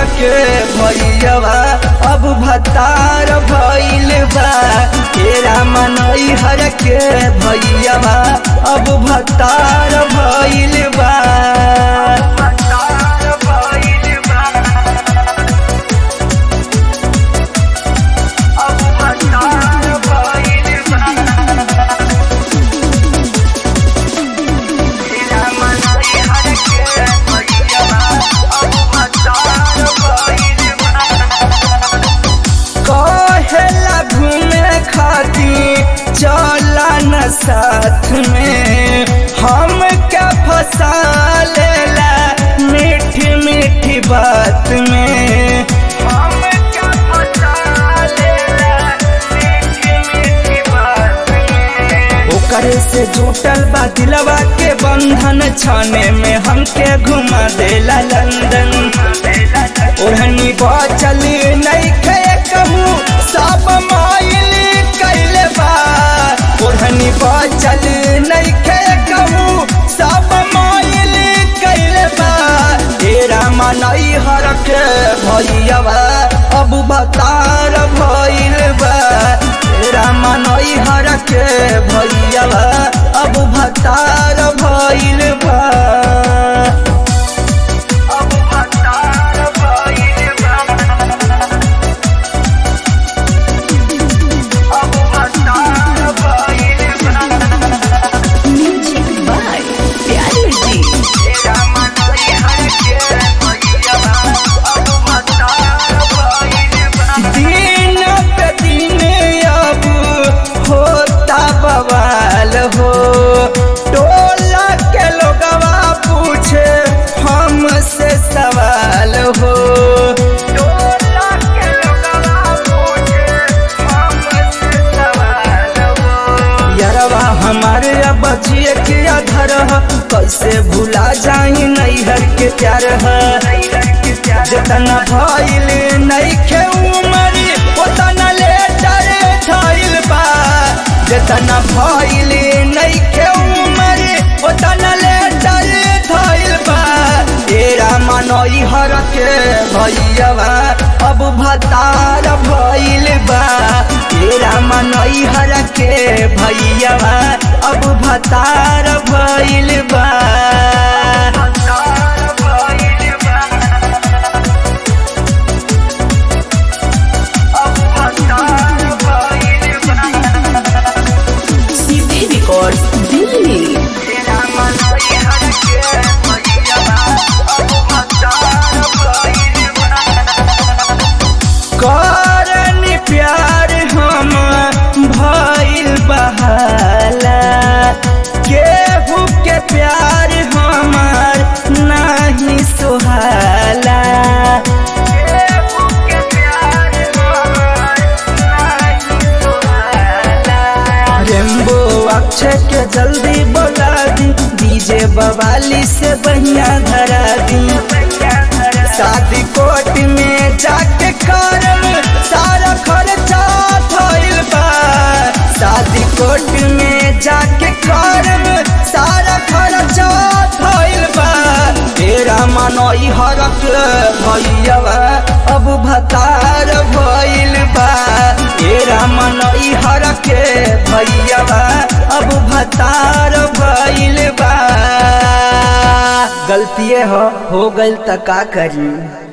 के भैयावा अब भतार भइल बा तेरा मनई हर के भैयावा अब भतार भइल बा कहेला घूमे खातिर चला न साथ में हम क्या फंसा लेला मीठी मीठी बात में हम क्या फंसा लेला मीठी मीठी बात में ओकरे से जुटल बा दिलवा के बंधन छाने में हमके घुमा देला लंदन ओढ़नी बचल नहीं खे कहूँ सब माइल कैले बा ओढ़नी बचल नहीं खे कहूँ सब माइल कैले बा तेरा मनई हर के भैयावा अब बतार भइल बा तेरा मनई हर के भैयावा अब भतार भइल बा म्यूजिक बाय प्यारे जी दिन पे दिन अब होता बवाल हो टोला के लोगवा पूछे हमसे सवाल हो टोला के लोगवा पूछे हमसे सवाल हो यरवा हमारे अब जिए के अधर ह कैसे भुला जाई नैहर के प्यार है जितना भइल नइखे उमर ओतना लेटर धइल बा जितना भइल नइखे उमर ओतना लेटर धइल बा तेरा मनई हर के भैयावा अब भतार भइल बा तेरा मनई हर के भैयावा अब भतार भइल बा सीपी रिकॉर्ड्स दिल्ली करन प्यार हम भइल बहाला केहू के प्यार हमार नाही सुहाला रेम्बो अक्षय के जल्दी बोला दी डीजे बवाली से बढ़िया धरा दी शादी कोट में जाके करम सारा खर्चा थइल बा शादी कोट में जाके करम सारा खर्चा थइल बा तेरा मनई हरक भैयावा अब भतार भइल बा तेरा मनई हरक भैयावा अब भतार भइल बा गलतिए हो हो गइल त का करी